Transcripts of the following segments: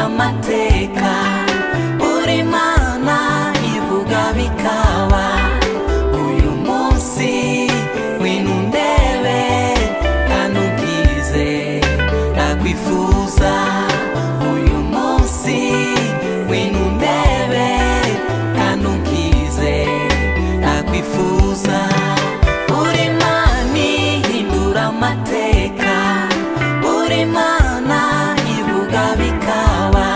amateka uri mana ivuga bikaba uyu munsi wino undebe kandi ubwize nakwifuza uyu munsi wino undebe kandi ubwize nakwifuza uri mana ihindura amateka uri mana ivuga bikaba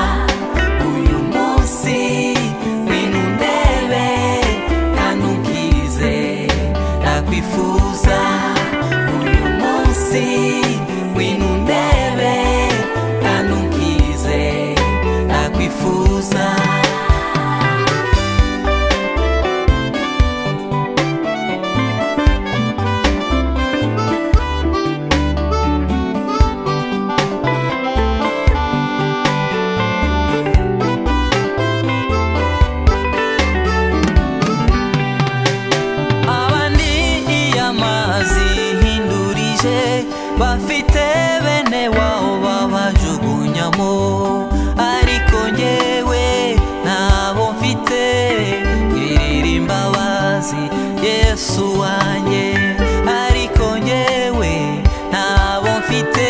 uyu munsi wino undebe kandi ubwize nakwifuza uyu munsi wino undebe kandi ubwize nakwifuza abandi iyamazi ihindurije bafite bene wabo babajugunyamo ariko ngewe ntabo mfite ngirira imbabazi yesu wanjye ariko ngewe ntabo mfite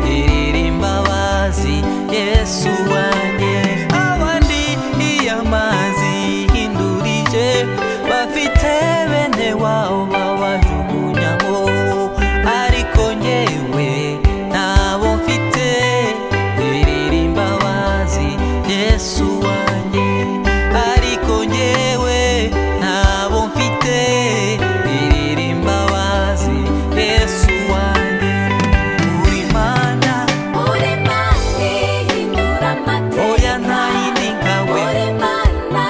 ngirira imbabazi yesu wanjye abandi iyamazi ihindurije bafite bene wabo babajugunyamo ariko nyewe ntabo mfite birira imbabazi yesu wanjye ariko nyewe ntabo mfite birira imbabazi yesu wanjye uri mana Uri mani hindura amateka oya nta yindi nkawe Uri mana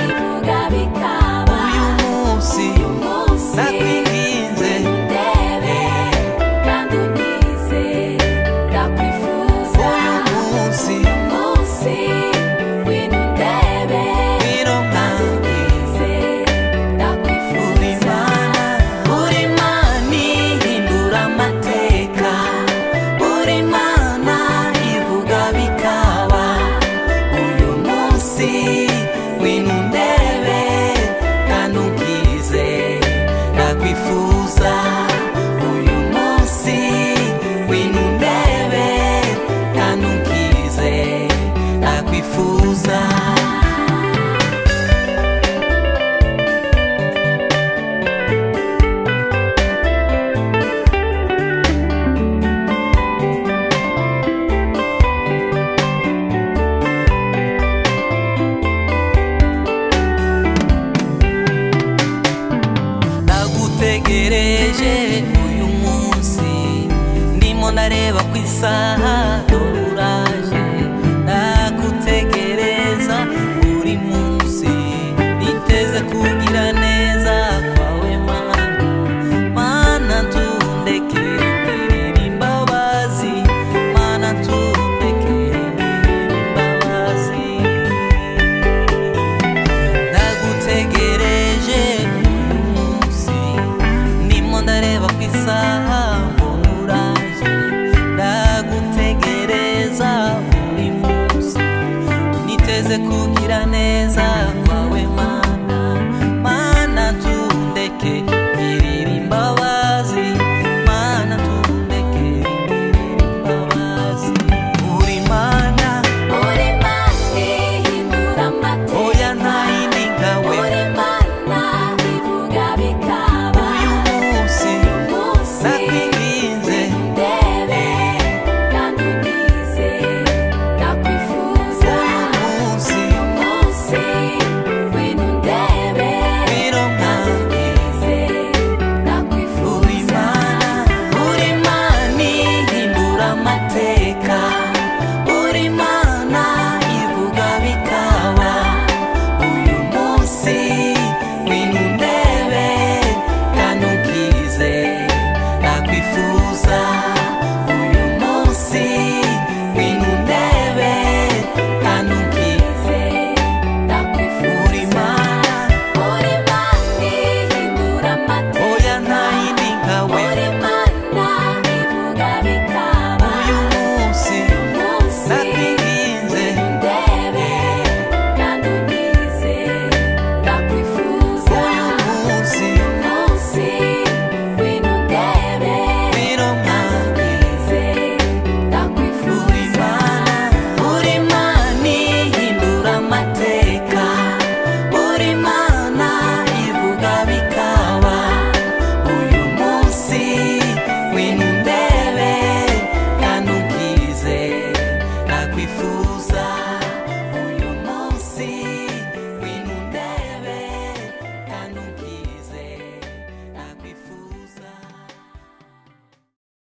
ivuga bikaba uyu munsi Munsi nakwinginze ndebe kandi unize ndakwifuza uyu munsi Munsi wino ndebe biro kandi nkawe unize uri ndakwifuza mana uri mana ihindura amateka uri mana ivuga bikaba uyu munsi wino undebe kandi ubwize nakwifuza uyu munsi wino undebe kandi ubwize nakwifuza nagutegereje uyu munsi ndimo ndareba ku isaha dore uraje nagutegereza buri munsi niteze kugira neza kwawe mana mana ntundekere ngirira imbabazi mana ntundekere ngirira imbabazi nagutegereje uyu munsi ndimo ndareba ku isaha